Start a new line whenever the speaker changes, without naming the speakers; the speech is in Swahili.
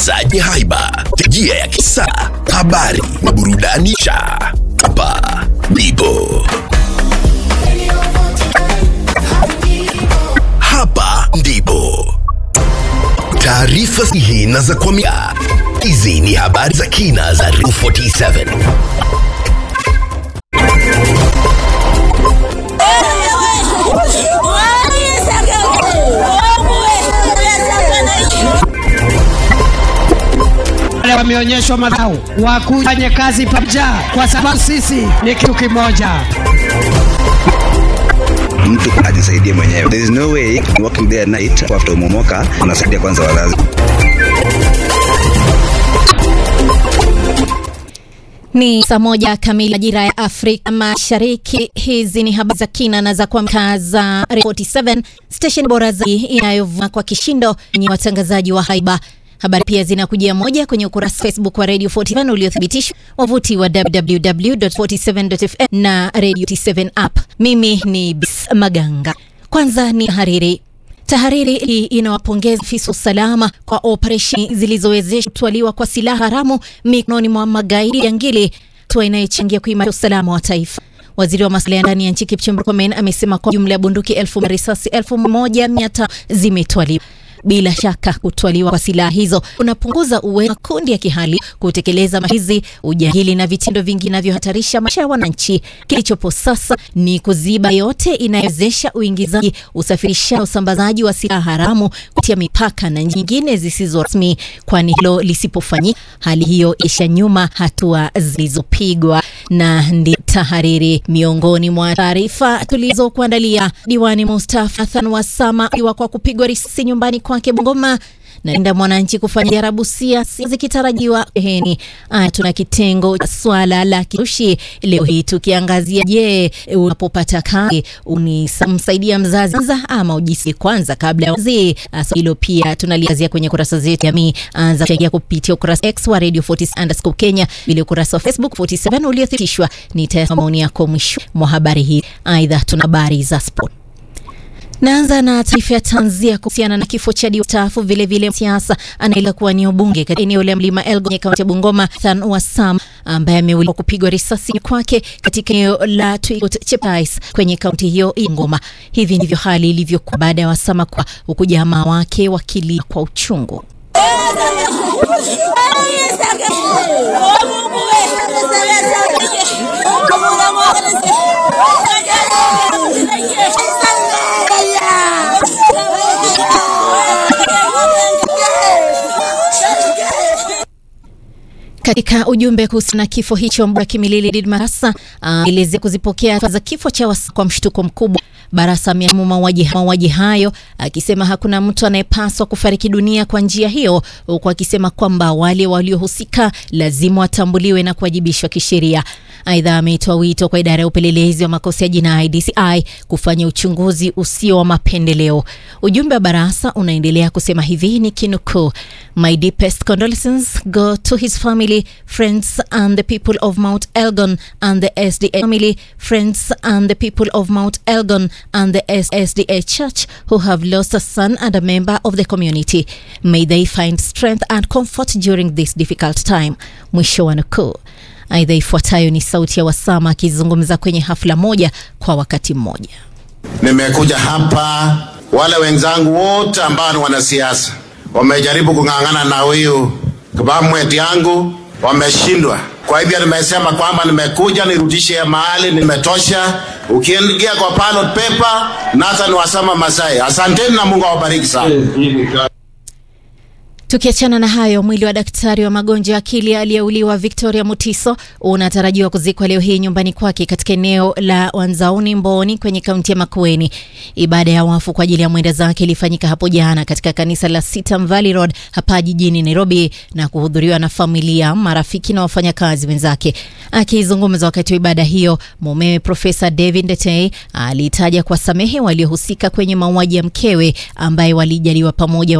watangazaji haiba, tejia ya kisa, habari na burudani cha hapa ndipo hapa ndipo taarifa sahihi na za kuaminika. Hizi ni habari za kina za Ru 47
wale wameonyeshwa madhau wakufanye kazi pamoja, kwa sababu sisi ni kitu kimoja.
mtu ajisaidie mwenyewe. There is no way working there at night after umomoka unasaidia kwanza wazazi.
Ni saa moja kamili majira ya Afrika Mashariki. Hizi ni habari za kina na za kuamka za 47 station bora zaidi inayovuma kwa kishindo yenye watangazaji wa haiba. Habari pia zinakujia moja kwenye ukurasa Facebook wa Radio 47 uliothibitishwa, wavuti wa www.47.fm na Radio 47 app. Mimi ni Bis Maganga. Kwanza ni hariri. Tahariri hii inawapongeza afisa usalama kwa operesheni zilizowezesha kutwaliwa kwa silaha haramu mikononi mwa magaidi jangili, hatua inayochangia kuimarisha usalama wa taifa. Waziri wa masuala ya ndani ya nchi Kipchumba Murkomen amesema kwa jumla ya bunduki elfu na risasi elfu moja mia tano zimetwaliwa. Bila shaka kutwaliwa kwa silaha hizo kunapunguza uwezo wa makundi ya kihali kutekeleza mashizi, ujahili na vitendo vingi vinavyohatarisha maisha ya wananchi. Kilichopo sasa ni kuziba yote inayowezesha uingizaji, usafirishaji na usambazaji wa silaha haramu kupitia mipaka na nyingine zisizo rasmi, kwani hilo lisipofanyika, hali hiyo isha nyuma hatua zilizopigwa. Na ndi tahariri miongoni mwa taarifa tulizokuandalia. Diwani Mustafa Hassan Wasama iwa kwa kupigwa risasi nyumbani kwake Bungoma na linda mwananchi kufanya jarabusia zikitarajiwa heni. Aya, tuna kitengo cha swala la kirushi leo hii tukiangazia, je, unapopata kazi unamsaidia mzazi kwanza ama ujisi kwanza kabla ya wazi? So hilo pia tunaliangazia kwenye kurasa zetu jamii. Anza kuchangia kupitia ukurasa X wa Radio 40 underscore Kenya, vile ukurasa wa Facebook 47 uliothibitishwa. Nitasoma maoni yako mwisho mwa habari hii. Aidha, tuna habari za sport. Naanza na taarifa ya tanzia kuhusiana na kifo cha mstaafu vilevile siasa anaela kuwa ni ubunge katika eneo la Mlima Elgon kwenye kaunti ya Bungoma, Than Wasam ambaye ameuliwa kupigwa risasi kwake katika eneo la Twigot Cheptais kwenye kaunti hiyo ya Bungoma. Hivi ndivyo hali ilivyokuwa baada ya Wasama kwa huku jamaa wake wakilia kwa uchungu. Katika ujumbe kuhusiana na kifo hicho, Mbura Kimilili Did Marasa aelezea uh, kuzipokea taarifa za kifo cha Wasa kwa mshtuko mkubwa. Barasa ameamu mauaji mauaji hayo akisema hakuna mtu anayepaswa kufariki dunia kwa njia hiyo, huku akisema kwamba wale waliohusika lazima watambuliwe na kuwajibishwa kisheria. Aidha, ameitoa wito kwa idara ya upelelezi wa makosa ya jinai DCI kufanya uchunguzi usio wa mapendeleo. Ujumbe wa Barasa unaendelea kusema hivi ni kinukuu: My deepest condolences go to his family, friends and the people of Mount Elgon and the SDA family, friends and the people of Mount Elgon and the SDA church who have lost a son and a member of the community. May they find strength and comfort during this difficult time. Mwisho wa nukuu. Aidha, ifuatayo ni sauti ya Wasama akizungumza kwenye hafla moja kwa wakati mmoja.
Nimekuja hapa, wale wenzangu wote ambao ni wanasiasa wamejaribu kung'ang'ana na huyu kabamweti yangu, wameshindwa. Kwa hivyo nimesema kwamba nimekuja nirudishe mahali nimetosha. Ukiingia kwa ballot paper, Nathan Wasama Masai. Asanteni na Mungu awabariki sana.
Tukiachana na hayo, mwili wa daktari wa magonjwa ya akili aliyeuliwa Victoria Mutiso unatarajiwa kuzikwa leo hii nyumbani kwake katika eneo la Wanzauni Mboni kwenye kaunti ya Makueni. Ibada ya wafu kwa ajili ya mwenda zake ilifanyika hapo jana katika kanisa la Sitam Valley Road hapa jijini Nairobi na kuhudhuriwa na familia, marafiki na wafanyakazi wenzake. Akizungumza wakati wa ibada hiyo, mumewe Profesa David Ndetei alitaja kwa samehe waliohusika kwenye mauaji ya mkewe ambaye walijaliwa pamoja